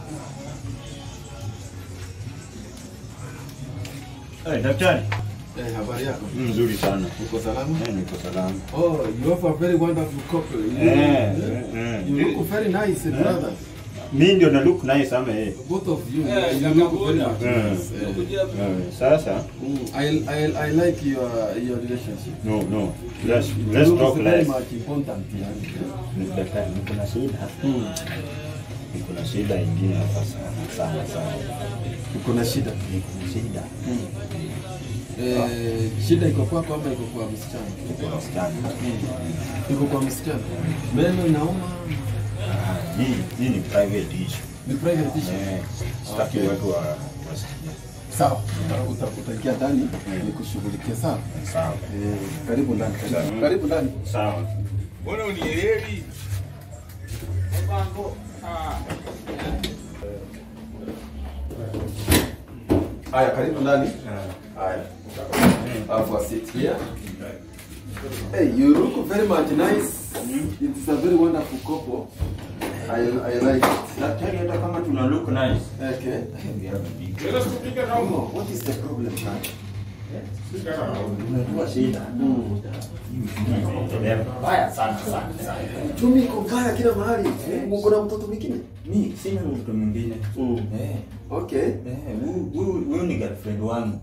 Hey, daktari. Eh, habari yako? Mzuri sana. Uko salama? Eh, niko salama. Oh, you have a very wonderful couple. You, Eh, eh, eh, you eh. look very nice, eh, brother. Mimi ndio na look nice ama eh. Both of you, Eh, you look very kakaboda. much Eh. nice. Eh, Eh, Sasa mm, I, I, I like your, your relationship. no no. Let's It let's looks talk very less. much important, yeah. Daktari, niko na shida. Mm. Niko na shida ingine hapa sana sana sana. Uko na shida. Niko na shida. Mm. Eh, shida iko kwako ama iko kwa msichana? Niko na msichana. Iko kwa msichana. Meno inauma. Ah, Hii hii ni private issue. Ni private issue. Eh, sitaki watu wa wasikie. Sawa. Uta- Utaingia ndani nikushughulikie sawa. Sawa. Eh, karibu ndani. Karibu, karibu ndani. Sawa. Mbona unielewi? Haya, karibu ndani. Haya. Have a seat here. Hey, you look very much nice. It's a very wonderful couple. I, I like it. Daktari, hata kama tuna look nice. Okay. we have a big Let us speak it out. No, what is the problem now? Speak it out. unajua shida. Mbaya sana sana sana. Uchumi iko mbaya kila mahali. Uko na mtoto mwingine? Mi sina mtu mwingine. Mm. Eh, Okay. eh, huyu- huyu huyu ni girlfriend wangu.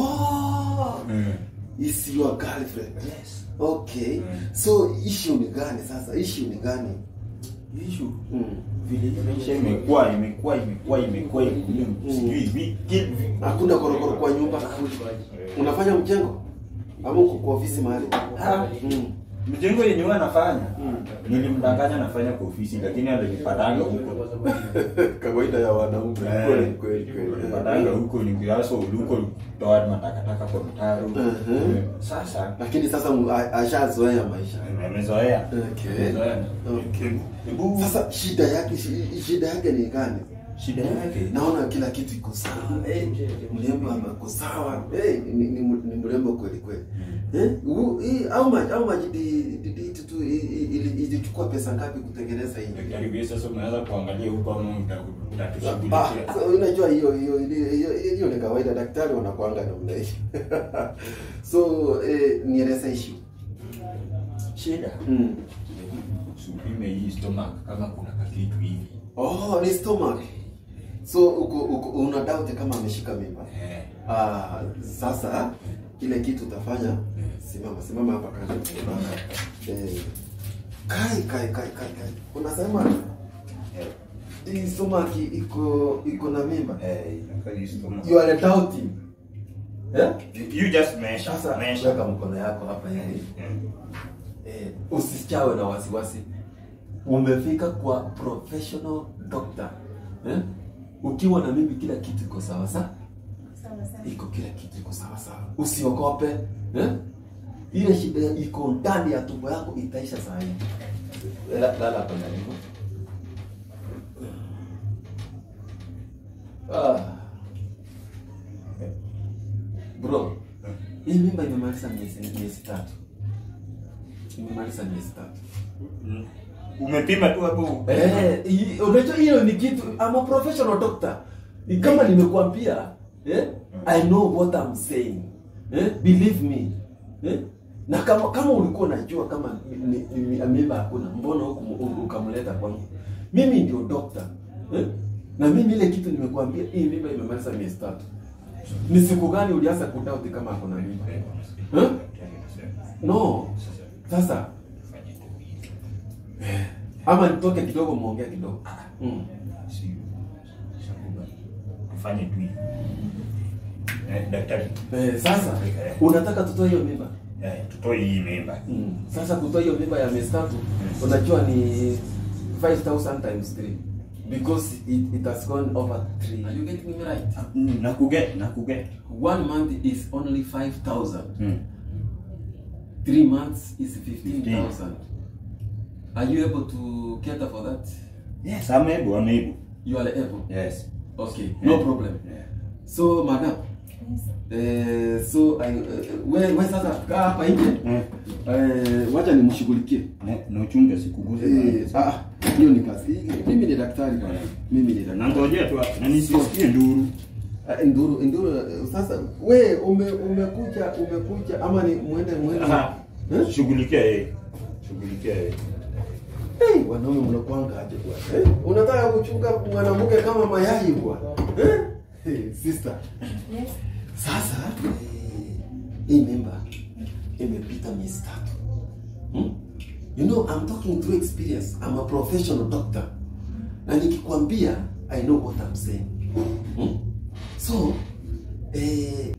Oh, Mm. is your girlfriend. Yes. Okay. Mm. So issue ni gani sasa? Issue ni gani? Issue Mm. vile maisha imekuwa imekuwa imekuwa imekuwa igumu. Sijui wiki Hakuna korokoro kwa nyumba. Unafanya mjengo? Ama uko kwa ofisi mahali? Ah, Mm. mjengo yenye huwa nafanya Mm. nilimdanganya nafanya kwa ofisi lakini alinipatanga huko Kawaida ya wanaume. Eh. Kweli kweli kweli. nilipatanga huko nikiaso uliko toa matakataka kwa mtaro Mhm. sasa Lakini sasa mu- a- ashazoea maisha. amezoea Okay. Amezoea. Okay. Hebu- Sasa shida yake shi- shida yake ni gani? shida yake Naona kila kitu iko sawa. Eh, mrembo ako sawa. Eh, ni, ni, ni mrembo kweli kweli. Eh, u- hii how much how much did did it to ilichukua pesa ngapi kutengeneza hii? daktari wewe sasa unaweza kuangalia huko ama uta- Ah, utatushughulikia so unajua hiyo hiyo hiyo hiyo- hiyo ni kawaida, daktari wanakuanga namna hiyo. so eh, nieleze issue. shida Mm. usipime hii stomach kama kuna kakitu hivi Oh, ni stomach. So uko, uko una doubt kama ameshika mimba. eh Ah, sasa kile kitu utafanya, simama simama hapa kando. Eh, kai kai kai kai kai. Unasema eh hii stomach iko iko na mimba. eh inakaa hii stomach You are doubting. Eh? you just measure Sasa measure weka mkono yako hapa yani. Eh, usichawe na wasiwasi. Umefika kwa professional doctor. Eh? Ukiwa na mimi kila kitu iko sawa sawa. Sawa sawa. iko kila kitu iko sawa sawa, usiogope eh? Ile shida iko ndani ya tumbo yako itaisha saa hii. La- Lala hapa ndani. Ah. Bro, hii mimba imemaliza miezi miezi tatu, imemaliza miezi tatu. umepima tu hapo Eh, hii- unajua hiyo ni kitu I'm a professional doctor. Ni kama nimekuambia, eh? I know what I'm saying. Eh? Believe me. Eh? Na kama kama ulikuwa unajua kama ni, ni, ni mimba hakuna, mbona huku ukamleta kwangu? Mimi ndio doctor. Eh? Na mimi ile kitu nimekuambia hii mimba imemaliza miezi tatu. Ni siku gani ulianza kudoubt kama hakuna mimba? Eh? No. Sasa ama nitoke kidogo muongee kidogo. Mm. tufanye tu hivi eh, daktari Eh, sasa unataka tutoe hiyo mimba? eh, tutoe hii mimba Mm. Sasa kutoa hiyo mimba ya miezi tatu unajua ni 5000 times 3 because it, it has gone over 3. Are you getting me right? Mm, nakuget nakuget One month is only 5000. mm. 3 months is 15000. Are you able to cater for that? yes I'm able I'm able You are able. yes Okay, no problem. yeah. So madam, Eh, so I, eh, we, we sasa kaa hapa nje Eh, eh, wacha nimshughulikie ne- na uchunge sikuguze Eh, bana. ah, hiyo ni kazi mimi ni daktari bwana mimi ni daktari Nangojea tu na nisisikie nduru. Ah, nduru nduru eh, sasa we ume, umekuja umekuja ama ni mwende mwende Aha. Eh? Shughulikia yeye. Shughulikia yeye. Hey, wanaume mnakwanga aje bwana eh? unataka kuchunga mwanamke kama mayai bwana eh? hey, sister Yes. sasa eh, hii mimba imepita miezi tatu hmm? you know I'm talking through experience I'm a professional doctor na nikikwambia I know what I'm saying hmm? so eh,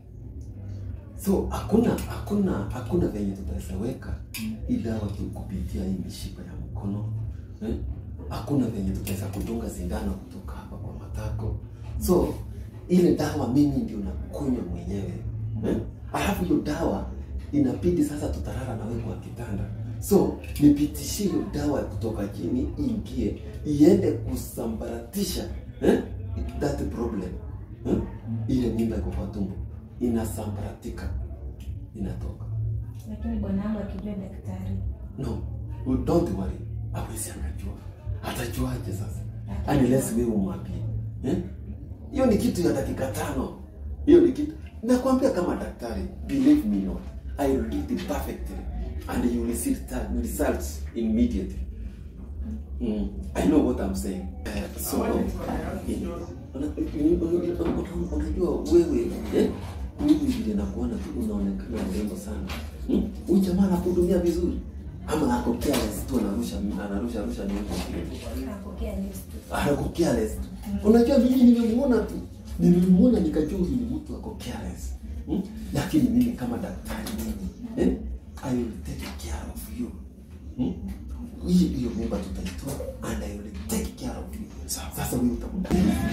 so hakuna hakuna hakuna venye tutaweza weka hii dawa tu kupitia hii mishipa ya mkono eh? hakuna venye tutaweza kudunga sindano kutoka hapa kwa matako so ile dawa mimi ndio nakunywa mwenyewe eh? alafu hiyo dawa inabidi sasa tutarara na wewe kwa kitanda so nipitishie hiyo dawa kutoka chini iingie iende kusambaratisha eh? that problem eh? ile mimba iko kwa tumbo inasambaratika inatoka Lakini bwanangu akijua daktari. no well, don't worry awezi angajua atajuaje sasa unless wewe umwambie eh? hiyo ni kitu ya dakika tano hiyo ni kitu nakwambia kama daktari believe me not i will do it perfectly and you will see reta- results immediately mm. i know what i'm saying uh, so eh, una- una- una- unajua wewe eh? mimi vile nakuona tu unaonekana mrembo sana Hmm? huyu jamaa anakuhudumia vizuri ama ako careless tu anarusha anarusha rusha nini Napokea news tu. ako careless tu. Unajua mimi nimemuona tu, nimemuona nikajua huyu ni mtu ako careless hmm? Lakini mimi kama daktari mimi eh? I will take care of you hmm? Hii hiyo mimba tutaitoa and I will take care of you. Sasa wewe utakuwa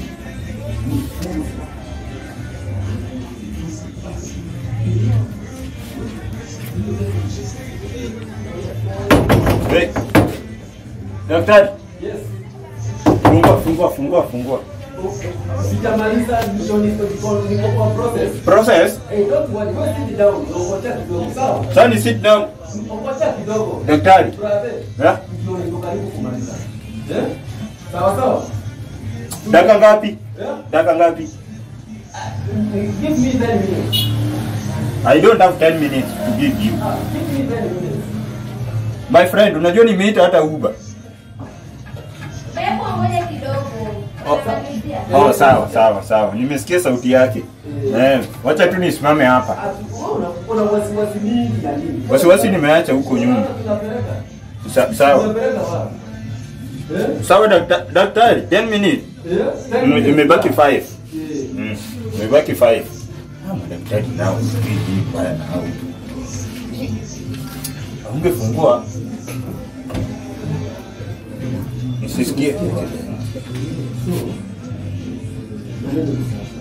Hey. Daktari, Yes. fungua fungua fungua fungua. Sijamaliza ndio niko niko niko kwa process. Process. Hey, don't worry, go sit down. Ngoja kidogo. Sawa? Sasa sit down. Ngoja kidogo. Daktari. Brother. Yeah? Ndio niko karibu kumaliza. Eh? Sawa sawa. Dakika ngapi? Yeah? Dakika ngapi? Give me 10 minutes. I don't have 10 minutes to give you. Ah, give me 10 minutes. My friend, unajua nimeita hata Uber. Hebu ngoja kidogo. Oh. Tutamalizia. Oh, sawa sawa sawa. Nimesikia sauti yake. Eh, wacha tu nisimame hapa. Ah, una una wasiwasi mingi ya nini? Wasiwasi nimeacha huko nyuma. Tunapeleka. Sa, sawa. Tunapeleka wapi? Eh? Sawa dakta- daktari, 10 minutes. Eh? 10 Ime- minutes. Imebaki 5. Eh. Mm. Imebaki 5. Ah, madaktari nao sijui nini baya na hao. Ungefungua. Nisisikie. Maneno ni sawa.